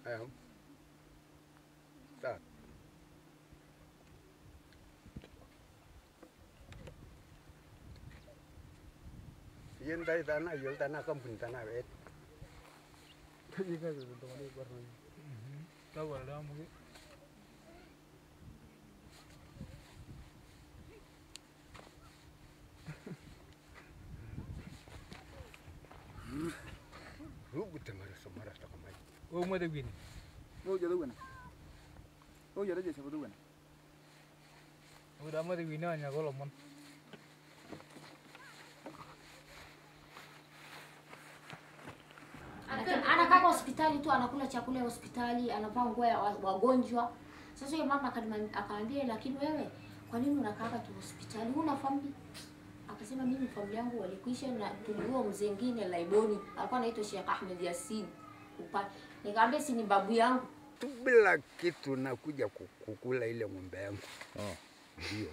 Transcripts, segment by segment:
Eh. Sawa. Yen dai tana yol tana kampuni tana bet. Rubu temara somara ta kamai. Wewe mwede gwini. Wewe hujada bwana. Wewe hujada jeshi bado bwana. Wewe mwede gwini anya golo mon. Ana- anakaa hospitali tu anakula chakula ya hospitali anavaa nguo ya wa- wagonjwa sasa huyo mama akanima- akaambia lakini wewe kwa nini unakaa tu hospitali huna famili akasema mimi familia yangu walikuisha na tuliua mzee ngine laiboni alikuwa anaitwa Sheikh Ahmed Yasin upa nikamwambia si ni babu yangu Tu bila kitu nakuja ku- kukula ile ng'ombe yangu. Oh. Ndio.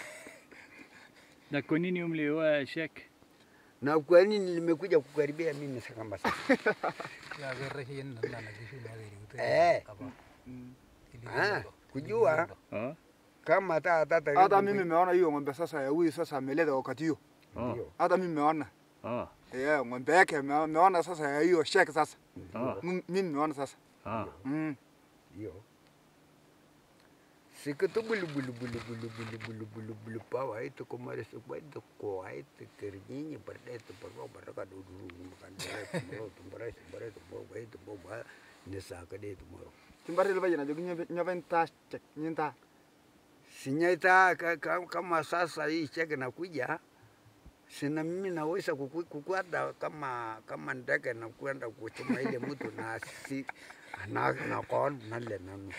Na kwa nini mlioa Sheikh? Na kwa nini nimekuja kukaribia mimi sasa kama sasa? Ya gerre hin na na kishu na gari ute. Eh. Kaba. Ili Ah, ndogo. kujua. Ili Oh. Kama hata hata Hata mimi nimeona hiyo ng'ombe sasa ya huyu sasa ameleta wakati hiyo. Oh. Ndio. Hata mimi nimeona. Oh. Eh, ng'ombe yake nime- nimeona sasa ya hiyo shek sasa. Oh. M- Mimi nimeona sasa. Ah. Mm. Ndio. Sikitu bulu bulu bulu bulu bulu bulu bulu bulu pawa itu kemarin sebuah itu kuah itu kerjanya pada itu perlu pada kan dulu makan beres mau tu beres beres tu mau baik tu mau bah nesa ke dia tu mau. Timbari le bajina jogi nyobe nyobe ta check nyinta. Sinyata kama sasa hii cheke nakuja sina mimi naweza kuku- kukwenda kama kama ndege na kwenda kuchuma ile mtu na si na na kon nale nanu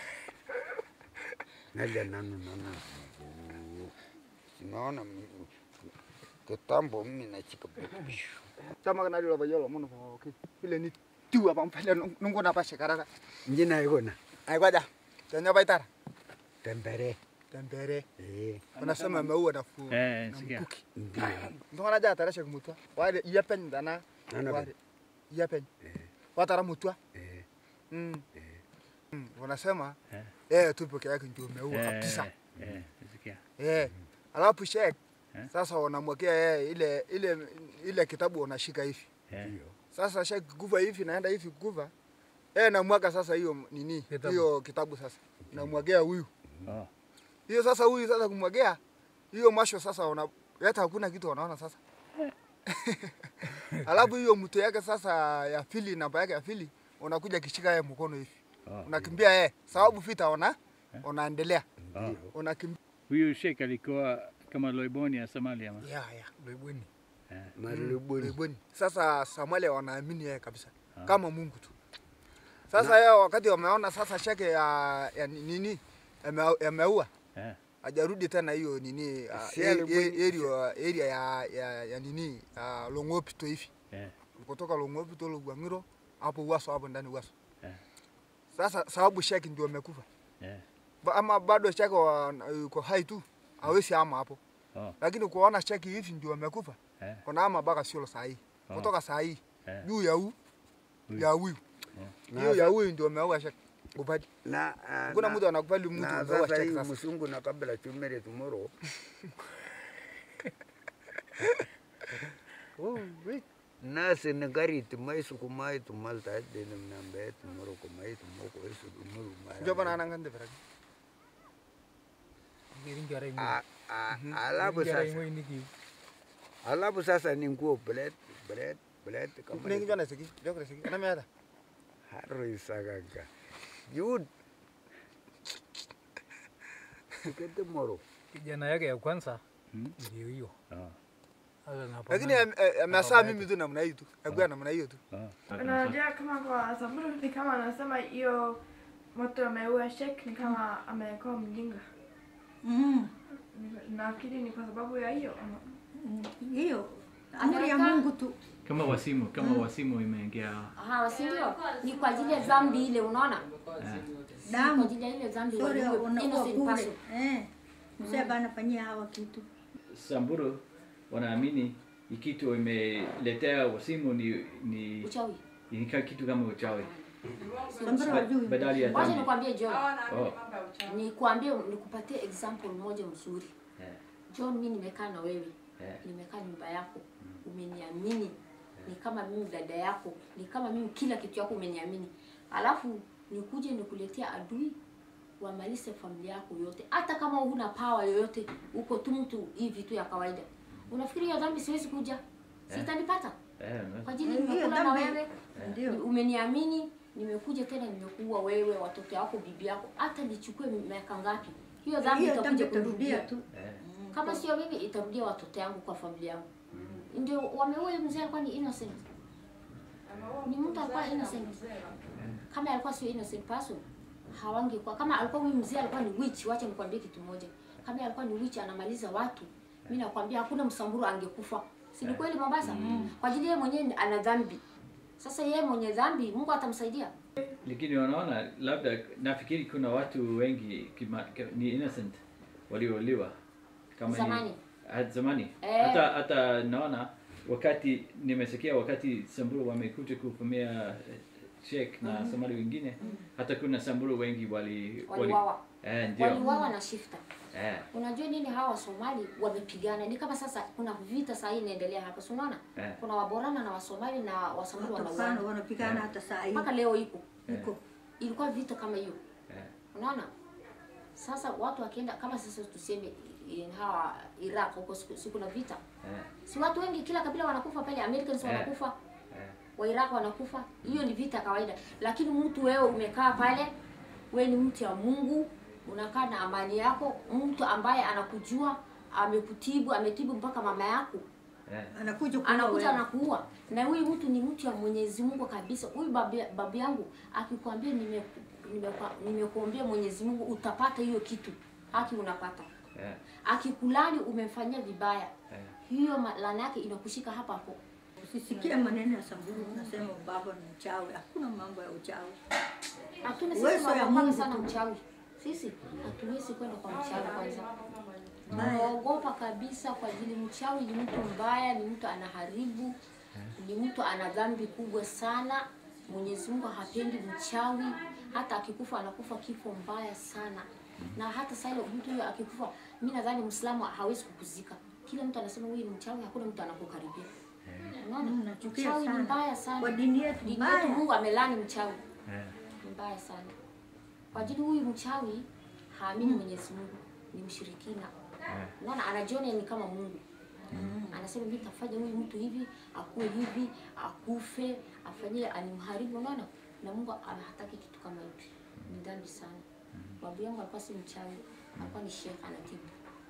nale nanu nana sinaona mimi- kitambo mimi nachika Chama kana dilo bajolo muno ko okay. Ile ni tu apa mpele nungo na pa shekara. njina ikona Ai kwaja. Tanya baitara. tembere Tembere. eh Wanasema maua na fu. Eh, na sikia. mkuki. ndio Ndona ja tara shek mutwa. Wale yapen dana. Nana Wale yapen. Watara mutwa. eh Mm. Mm. Wanasema Eh. eh tu peke yake ndio umeua Eh, kabisa. Eh, sikia. Eh. Alafu shek Eh. sasa wanamwekea yeye ile ile ile kitabu unashika hivi. Eh. ndio Sasa shek kuva hivi naenda hivi kuva. Eh namwaga sasa hiyo nini? Kitabu. Hiyo kitabu sasa. Namwagea huyu. Oh. Hiyo sasa huyu sasa kumwagea hiyo masho sasa una hata hakuna kitu wanaona sasa. Alafu hiyo mtu yake sasa ya pili namba yake ya pili unakuja kishika yeye mkono hivi. Oh. Unakimbia yeye sababu vita ona unaendelea. Oh. Unakimbia. Huyu Sheikh alikuwa kama loiboni ya Somalia ama? Ya ya. Loibweni. marubuni Karibuni. Sasa Somalia wanaamini yeye kabisa Ah. kama Mungu tu. Sasa yeye wakati wameona sasa shake ya, ya ni- nini yame- yameua Eh. hajarudi tena hiyo nini uh, Si area, alibuni- area, area ya, ya, ya nini uh, Longopito hivi Eh. kutoka Longopito Lugwangiro hapo Uwaso hapo ndani Uwaso. Eh. Sasa sababu shake ndio amekufa Eh. Ba- ama bado shake wa- yuko hai tu hawezi ama hapo, Oh. lakini kuona shake hivi ndio amekufa Eh. kuna ama mpaka sio saa hii Oh. kutoka saa hii Eh. juu ya huu Huyu. ya huyu Na hiyo sa- ya huyu ndio ameua shake kubali. na ah, Kuna na- mtu anakubali mtu na ameua sasa shake hii sasa. msungu na kabla chumere tomorrow Oh, wait. na senegari tumai sukumai tumalta denam nambe tomorrow kumai tumoko esu dumuru Ndio bana anangande berarti. Ngiring jare ngo. A- a- alafu Jare ngo sasa ini ki. alafu sasa ni nguo bled bled bled kama Nengi jana siki, jokre siki. Ana meada. haro isagaga yud Sikete moro Kijana yake ya kwanza Hmm? ndio hiyo. Oh. Sasa napo. Lakini amesaa mimi tu namna hii tu. Agua namna hiyo tu. Oh. Unajua kama kwa Samburu ni kama anasema hiyo moto ameua Sheikh ni kama amekuwa mjinga. Mm, Ni- Nafikiri ni kwa sababu ya hiyo. ama- mm, hiyo amri ya Mungu tu. Kama wasimu, kama wasimu imeingia. Aha, si ndio? Ni kwa ajili ya dhambi ile, unaona? Eh. Kwa Damu ajili ya ile dhambi sori waliwe unakuwa innocent kule. person. Eh. Mzee bana fanyia hawa kitu. Samburu wanaamini ikitu imeletea wasimu ni ni Uchawi. ni ka- kitu kama uchawi. Samburu hajui. badali ya Wacha dhambi. nikwambie John, Oh. nikwambie nikupatie example moja mzuri. Eh, John, mimi nimekaa na wewe, eh, nimekaa nyumba yako, umeniamini, ni kama mimi dada yako, ni kama mimi kila kitu yako umeniamini, alafu nikuje nikuletea adui wamalize familia yako yote, hata kama huna power yoyote, uko tu mtu hivi tu ya kawaida. Unafikiri hiyo dhambi siwezi kuja? Sitanipata eh, kwa ajili Hiyo nimekula na dhambi- wewe, Ndio. umeniamini, nimekuja tena nimekuua wewe, watoto wako, bibi yako, hata nichukue miaka ngapi, hiyo dhambi Hiyo dhambi itakuja itarudia kurudia tu. eh. kama sio mimi itarudia watoto yangu kwa familia yangu ndio wameua huyu mzee alikuwa ni innocent ni mtu alikuwa innocent kama alikuwa sio innocent person hawangekuwa kama alikuwa huyu mzee alikuwa ni witch wacha nikwambie kitu moja kama alikuwa ni witch anamaliza watu mimi nakwambia hakuna msamburu angekufa si ni kweli Mombasa kwa ajili yeye mwenyewe ana dhambi sasa yeye mwenye dhambi Mungu atamsaidia Lakini wanaona labda, nafikiri kuna watu wengi kima, ki- ni innocent waliouliwa kama Zamani. ni hata zamani Eh. hata hata naona wakati nimesikia wakati Samburu wamekuja kuvamia eh, Sheikh na Somali wengine, hata kuna Samburu wengi wali waliwawa eh, ndio waliwawa na shifta eh, Unajua nini hawa Wasomali wamepigana, ni kama sasa kuna vita saa hii inaendelea hapa, si unaona? Eh. Kuna Waborana na Wasomali na Wasamburu Watokana wanauana wanapigana hata saa hii. mpaka leo iko Iko. ilikuwa vita kama hiyo, eh, unaona? Sasa watu wakienda kama sasa tuseme in hawa Iraq huko siku, siku na vita, eh, si watu wengi, kila kabila wanakufa pale, Americans Eh. wanakufa eh. wa Iraq wanakufa, hiyo ni vita kawaida. Lakini mtu wewe umekaa pale, wewe ni mtu ya Mungu, unakaa na amani yako, mtu ambaye anakujua amekutibu, ametibu mpaka mama yako eh. Anakuja kuua anakuja wewe. anakuua, na huyu mtu ni mtu ya Mwenyezi Mungu kabisa. Huyu babu, babu yangu akikwambia nime nimekwa- nimekuombea Mwenyezi Mungu utapata hiyo kitu, haki unapata. Eh, Akikulani umemfanyia vibaya, eh. hiyo ma- laana yake inakushika hapa hapo. Usisikie maneno ya Samburu unasema baba ni mchawi. Hakuna mambo ya uchawi. Lakini Uwezo sisi ya tunaogopa Mungu sana tu. mchawi. Sisi hatuwezi kwenda kwa mchawi kwanza. Mbaya. Tunaogopa kabisa kwa ajili mchawi ni mtu mbaya, ni mtu anaharibu, ni mtu ana dhambi kubwa sana. Mwenyezi Mungu hapendi mchawi, hata akikufa anakufa kifo mbaya sana. Na hata sasa ile mtu huyo akikufa, mimi nadhani Muislamu hawezi kukuzika. Kila mtu anasema huyu ni mchawi, hakuna mtu anakukaribia. Unaona? Mm, nachukia Mchawi ni sana. mbaya sana. Kwa dini yetu Dini mbaya. yetu Mungu amelani mchawi Eh. ni mbaya sana. Kwa ajili huyu mchawi haamini Mwenyezi Mungu, ni mshirikina. Unaona, anajiona ni kama Mungu. Anasema mimi nitafanya huyu mtu hivi, akuwe hivi, akufe, afanyie animharibu. Unaona, na Mungu hataki kitu kama hivi. Ni dhambi sana. Babu yangu alikuwa si mchawi, alikuwa ni shekhe anatibu.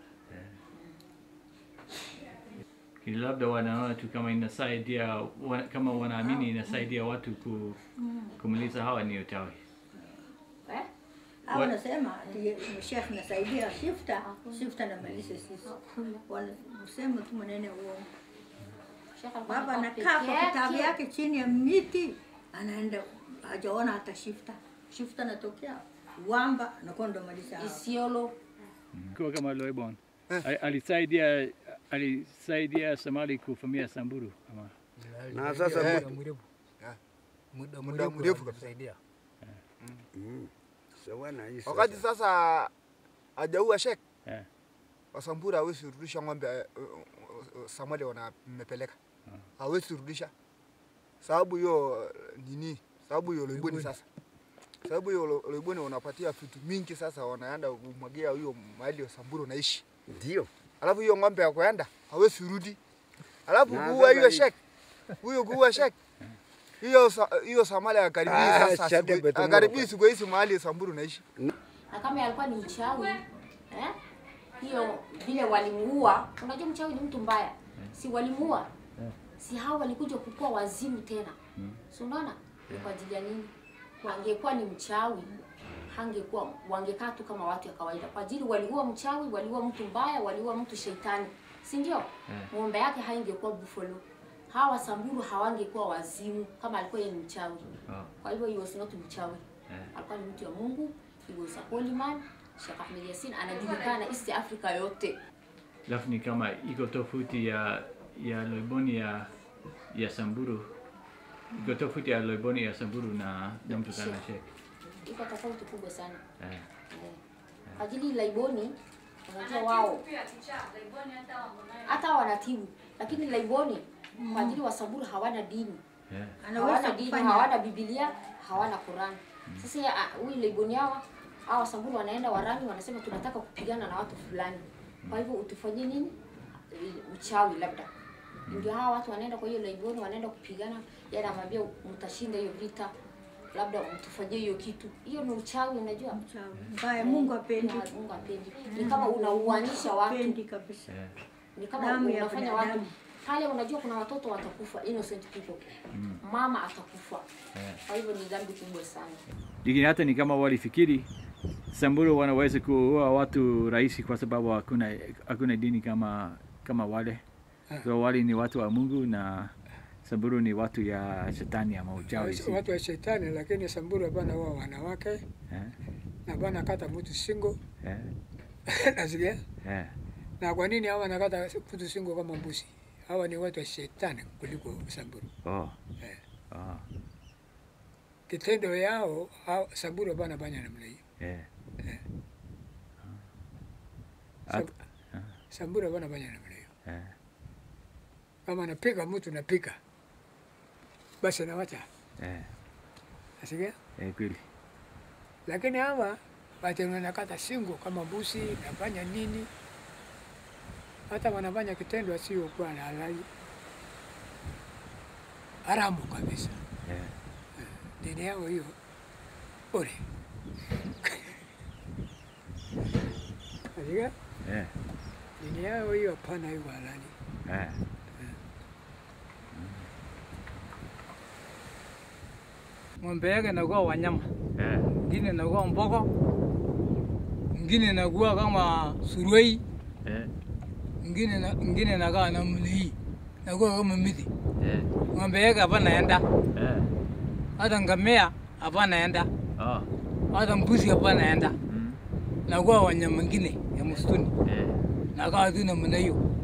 Lakini labda wanaona tu kama inasaidia wa, kama wanaamini inasaidia watu ku, kumaliza hawa ni uchawi. Eh? Hao Wa- wanasema ati chef nasaidia shifta, shifta na malise sisi. Wanasema tu maneno ya uongo. Shekhe alikuwa Baba anakaa anakaa peke kwa kitabu yake. yake chini ya miti, anaenda hajaona hata shifta. Shifta anatokea wamba anakuwa ndo malisha hao. Isiolo Kwa kama Loibon Ali- alisaidia alisaidia Somali kuvamia Samburu ama Na sasa Eh. muda mrefu Yeah. muda Muda mrefu mrefu kusaidia mm, sawa na hii Wakati sasa. sasa hajaua Sheikh eh, Wasamburu hawezi rudisha ng'ombe eh, eh, Samali wanamepeleka, hawezi rudisha sababu hiyo eh, nini, sababu hiyo loiboni sasa, sababu hiyo lo- loiboni wanapatia vitu mingi, sasa wanaenda kumwagia hiyo mahali ya Samburu naishi, Ndio. alafu hiyo ng'ombe ya kuenda hawezi rudi, alafu Na kuua sasa hiyo hii- Sheikh huyo kuua Sheikh hiyo sa- hiyo Samali akaribii Ah, sasa, shade siku- betongo. akaribii siku hizi mahali ya Samburu naishi. na kama alikuwa ni mchawi eh? hiyo vile walimuua. Unajua mchawi ni mtu mbaya, si walimuua, si hao walikuja kukua wazimu tena, si unaona? Ni kwa ajili ya nini? Angekuwa ni mchawi hangekuwa, wangekaa tu kama watu ya kawaida, kwa ajili waliua mchawi, waliua mtu mbaya, waliua mtu shetani, si ndio? Ng'ombe yake haingekuwa buffalo. Hawa Samburu hawangekuwa wazimu kama alikuwa yeye ni mchawi. oh, Kwa hivyo he was not mchawi. Alikuwa ni mtu wa Mungu. He was a holy man. Sheikh Ahmed Yassin anajulikana East Africa yote. alafu ni kama iko tofauti ya ya Loiboni ya ya Samburu iko tofauti ya Loiboni ya Samburu na na mkutano wa Sheikh. iko tofauti kubwa sana Eh. Eh. Kwa ajili laiboni unajua wao hata wanatibu lakini laiboni kwa ajili wasamburu hawana dini Eh. Anaweza hawana dini kufanya hawana bibilia hawana Qur'an sasa ya- ah, huyu laiboni hawa hawa wasamburu wanaenda warani wanasema tunataka kupigana na watu fulani kwa hivyo utufanyie nini Eh, uchawi labda ndio hawa watu wanaenda kwa hiyo laiboni wanaenda kupigana yeye anamwambia mtashinda hiyo vita labda mtufanyie hiyo kitu hiyo ni uchawi unajua Mchawi. Mbaya, Mungu apendi. Na Mungu apendi. Ni kama unauanisha watu, Apendi kabisa. Eh. ni kama Damu ya unafanya watu binadamu. pale. Unajua kuna watoto watakufa, innocent people, mama atakufa. Eh. Kwa hivyo ni dhambi kubwa sana. Lakini hata ni kama walifikiri Samburu wanaweza kuua watu rahisi kwa sababu hakuna hakuna dini kama kama wale. So wale ni watu wa Mungu na Samburu ni watu ya shetani ama uchawi. si- watu wa shetani, lakini Samburu hapana wao wanawake Eh. na bana kata mtu singo Eh. nasikia. Eh. Na kwa nini hawa nakata mtu singo kama mbuzi? Hawa ni watu wa shetani kuliko Samburu. Oh. Eh. Oh. Kitendo yao hao Samburu hapana banya namna hiyo. Eh. Eh. At- Sab- Samburu hapana banya namna hiyo. eh. Kama napika mtu napika, basi nawacha Eh. nasikia. Eh, kweli. Lakini hawa watu wanakata singo kama mbuzi, nafanya nini, hata wanafanya kitendo asiokuwa na halali, haramu kabisa. Eh. Dini yao hiyo bure. Nasikia Eh. dini yao hiyo hapana, hiyo halali. Eh. ng'ombe yake inakuwa wanyama, Eh. ingine inakuwa mbogo, ingine inakuwa kama suruei, Eh. ingine na- ingine inakaa na mlii, inakuwa kama miti. Eh. Ng'ombe yake hapa naenda, Eh. hata ngamia hapa naenda, Oh. hata mbuzi hapa naenda, Mm. nakuwa wanyama ingine ya msituni, Eh. nakaa tu namna hiyo.